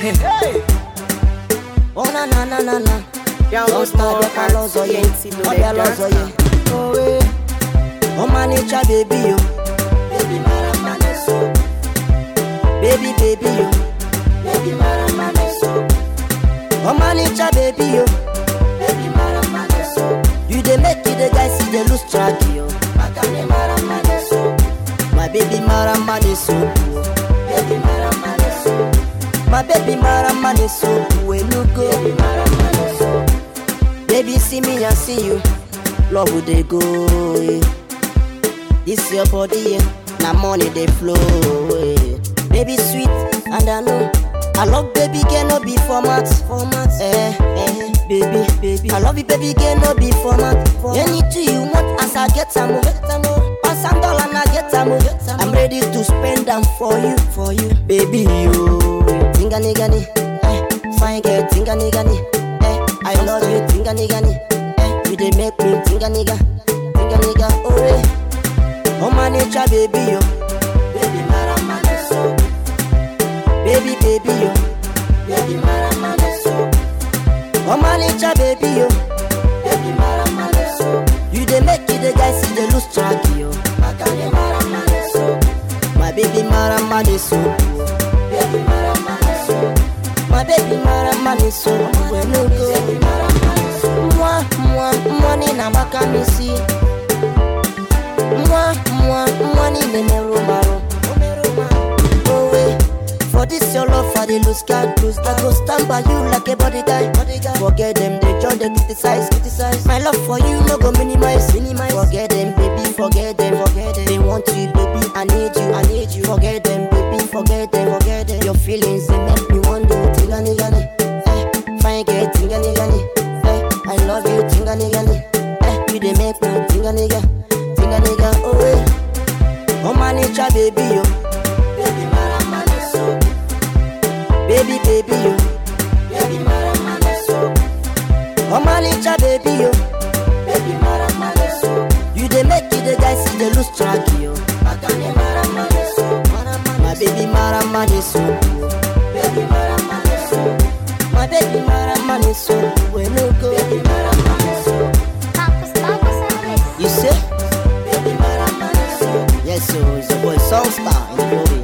Hey. Oh na na na na na. Download Just now more the colors of ye. TNT Oh the colors of ye. Oh eh. Oh my nature baby yo. Baby marama neso. Baby baby yo. Baby marama neso. Oh my nature baby yo. Baby marama neso. You dey make you the guys see they lose track yo. Makane marama neso. My baby marama neso. Baby marama neso. My baby marama neso. We no go. Baby marama neso. Baby, see me and see you. Love would they go. eh. This your body, eh. now money they flow. eh. Baby, sweet, and I know. I love baby girl, no be format, format. Eh, eh, baby, baby. I love you, baby girl, no be format. format. Anything you want, as I get some more, get some more. Pass some dollar, and I get some more. I'm ready to spend them for you, for you, baby. You, tinga nigga ni, eh, fine girl, tinga nigga ni, eh, I love you, tinga nigga ni, eh, you dey make me tinga nigga, tinga nigga, oh eh. Oh my nature, baby, yo. Baby, marama neso. Baby, baby, yo. Baby, marama neso. Oh my nature, baby, yo. Baby, marama neso. You dey make it the guys see they lose track, yo. Makane marama neso. My baby, marama neso. Baby, marama neso. My baby, marama neso. We no go. Moi, moi, money na makamisi. Moi, moi, money me me romaro. Oh wait, for this your love for the lose card, lose I go stand by you like a body guy. Forget them, they join they criticize, criticize. My love for you no go minimize, minimize. Forget them, baby, forget them, forget them. They want you, baby, I need you, I need you. Forget them, baby, forget them, forget them. Your feelings they make me wonder, tinga nigga ni, eh, fine girl, tinga nigga ni, eh, I love you, tinga nigga ni, eh, you they make me tinga nigga, tinga nigga, oh eh. Oh my nature, baby, yo. Baby, marama neso. Baby, baby, yo. Baby, marama neso. Oh my nature, baby, yo. Baby, marama neso. You dey make it the guys see they lose track, yo. Makane marama neso. My baby, marama neso. Baby, marama neso. My baby, marama neso. We no go. Baby, marama neso. You say? Baby, marama neso. Yes, so it's a boy, Songstar in the building.